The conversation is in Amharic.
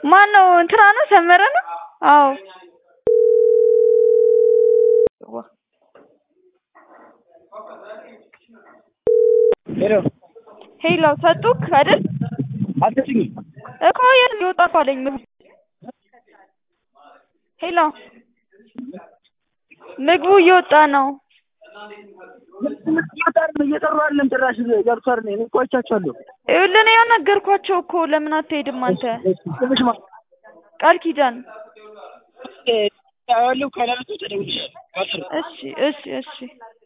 ማን ነው? እንትና ነው ሰመረ ነው? አዎ ሄሎ ሄሎ ሰጡክ አይደል? አትስኝ እኮ የት እየወጣ እኮ አለኝ ምግቡ። ሄሎ ምግቡ እየወጣ ነው። እየጠሩ አይደለም ጭራሽ ገብቷል። እኔ እኮ አይቻቸዋለሁ። ይኸውልህ እኔ ነገርኳቸው እኮ ለምን አትሄድም አንተ? ስምሽ ማን? ቃል ኪዳን። ያለው ካላልኩ ተደውልሻለሁ። እሺ እሺ እሺ